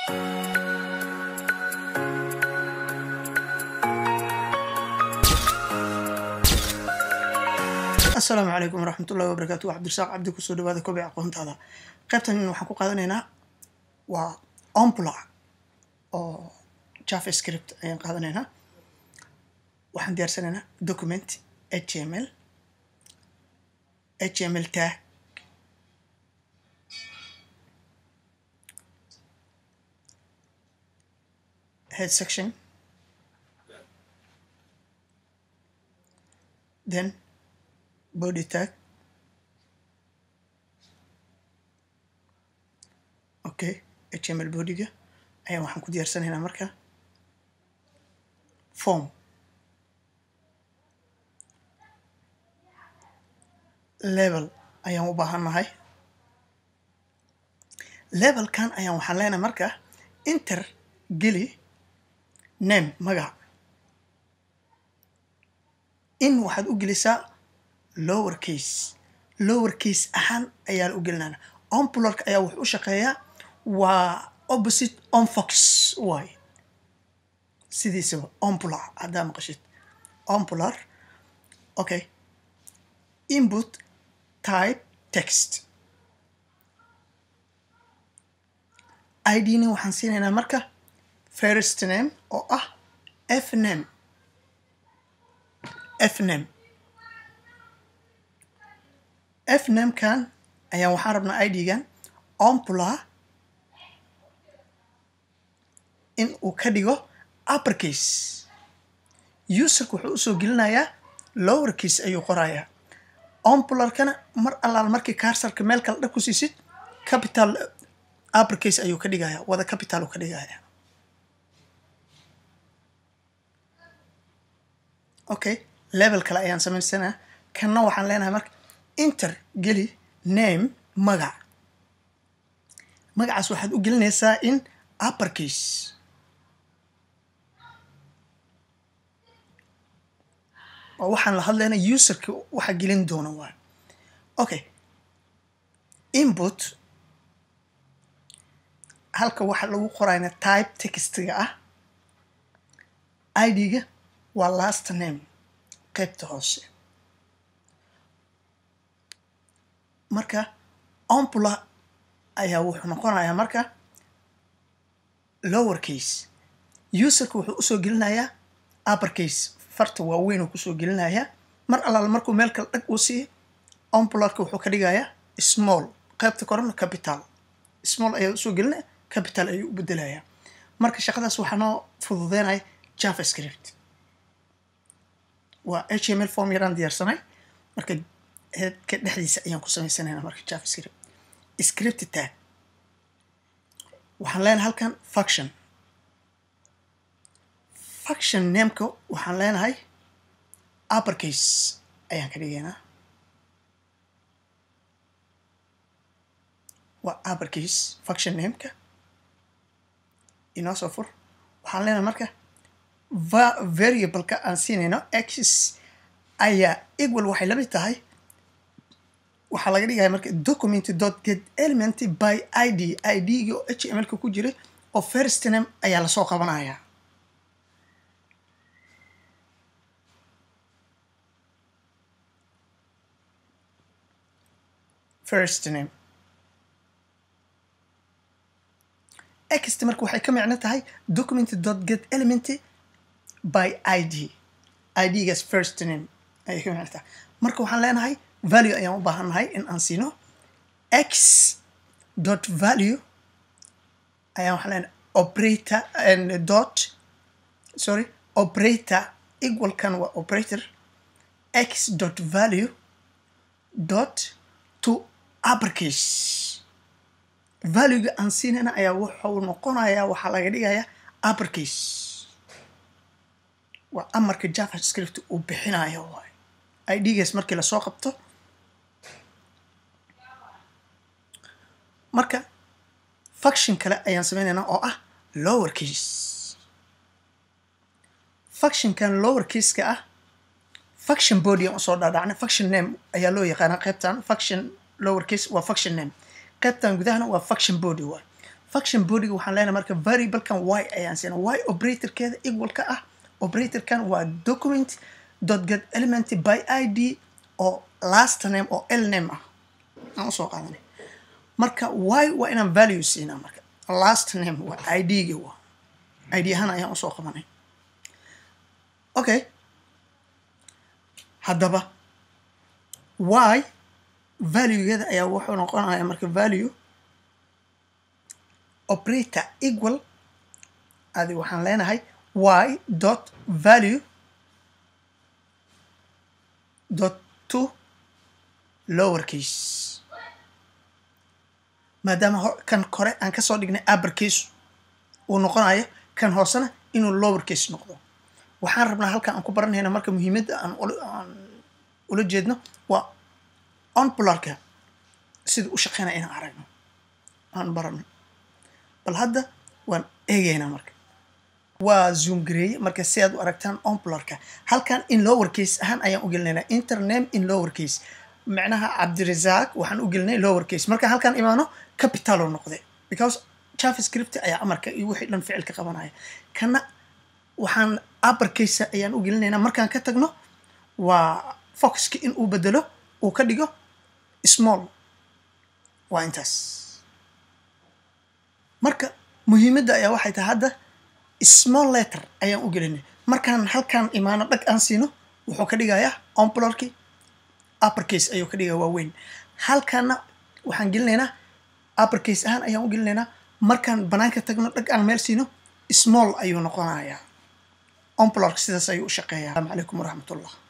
asalaamu calaykum waraxmat ullahi wabarakaatu waa cabdirasaaq cabdi kusoo dhawaada kobic aqoontaada qaybtan waxaan ku qaadanaynaa waa ompla oo javascript ayaan qaadanaynaa waxaan diyaarsanaynaa document h m l h m l tag head section then body tag okay html bodyga ayaan waxaan ku diyaarsanaynaa marka form level ayaan u baahannahay levelkan ayaan waxaan leenahay marka inter geli name magac in waxaad u gelisaa lower case lower case ahaan ayaa la u gelinana ompularka ayaa wuxuu u shaqeeyaa waa opposite onfox waay sidiisaba ompular haddaa maqashid ompular okay input type text idna waxaan siinaynaa marka first name oo ah f name f name f namekan ayaan waxaan rabnaa idgan ompula in uu ka dhigo uppercase userka wuxuu usoo gelinayaa lower case ayuu qorayaa ompularkana mar allaal markii karsarka meel kale dhab ku siisid capital uppercase ayuu ka dhigaya wada capital uu ka dhigaya okay level kale ayaan samaysanaa kanna waxaan leenahay marka inter geli name magac magacaas waxaad u gelinaysaa in uppercase oo waxaan la hadlaynaa userka waxa gelin doona waay okay input halka waxa lagu qorayna type textiga ah idga waa last name qaybta hoose marka ompula ayaa wuxuu noqonayaa marka lower case userka wuxuu usoo gelinayaa upper case farta waaweyn uu kusoo gelinayaa mar allaala markuu meel kale dhag uu siiyo ompularka wuxuu ka dhigayaa small qaybta korena capital small ayaa usoo gelinaya capital ayuu u bedelayaa marka shaqadaas waxaa noo fududeynaya javascript waa h m l form yaraan diyaarsanay marka heedka dhexdiisa ayaan ku samaysanayna marka javascript script tag waxaan leenahay halkan function function nameka waxaan leenahay uppercase ayaan ka dhigaynaa waa uppercase function nameka inoo soo fur waxaan leenahay marka variableka aan siinayno x ayaa equal waxay lamid tahay waxaa laga dhigaya marka document dot get element by id idga oo h m l-ka ku jiray oo first name ayaa lasoo qabanaya first name xt marka waxay ka micno tahay document dot get element by id idgaas first name ayay ka micno tahay marka waxaan leenahay value ayaan u baahannahay in aan siino x dot value ayaan waxaan leenahay operator and dot sorry operator equalkan waa operator x dot value dot to uppercase valuega aan siinayna ayaa wuxuu noqonayaa waxaa laga dhigayaa uppercase waa amarka javascript uu bixinayo waay idgaas markii lasoo qabto marka function kale ayaan sameynaynaa oo ah lower case functionkan lower caseka ah function body aan usoo dhaadhacnay function name ayaa loo yaqaanaa qaybtan function lower case waa function name qaybtan gudahana waa function body waay function bodyga waxaan leenahay marka variablekan y ayaan siina y operatorkeeda equal ka ah operatorkan waa document dot get element by id oo last name oo l name ah aan usoo qaadanay marka y waa inaan value siinaa marka last name waa id-ga waa id ahaan ayaan usoo qabanay okay haddaba y valuegeeda ayaa wuxuu noqonaya marka value operator equal adi waxaan leenahay y dot value dot to lower case maadaama kan kore aan kasoo dhignay upper case uu noqonayo kan hoosena inuu lower case noqdo waxaan rabnaa halkan aan ku baranayna marka muhiimadda aan ula jeedno waa onpularka sida u shaqeynaya inaan aragno aan barano bal hadda waan eegaynaa marka waa zoom gareeye marka si aad u aragtaan onpularka halkan in lower case ahaan ayaan u gelinaynaa intername in lower case macnaha cabdirasaaq waxaan u gelinay lower case marka halkaan imaano capital oo noqde because javascript ayaa amarka iyo wixii dhan ficilka qabanaya kana waxaan upper case ayaan u gelinaynaa markaan ka tagno waa foxka in uu bedelo uu ka dhigo small waa intaas marka muhiimadda ayaa waxay tahay hadda small letter ayaan u gelinay markaan halkaan imaano dhag aan siino wuxuu ka dhigayaa onpularki upper case ayuu ka dhigaya waaweyn halkaana waxaan gelinaynaa upper case ahaan ayaan u gelinaynaa markaan banaanka tagno dhag aan meel siino small ayuu noqonayaa onpulark sidaas ayuu u shaqeeyaa asalaamu calaykum waraxmatullah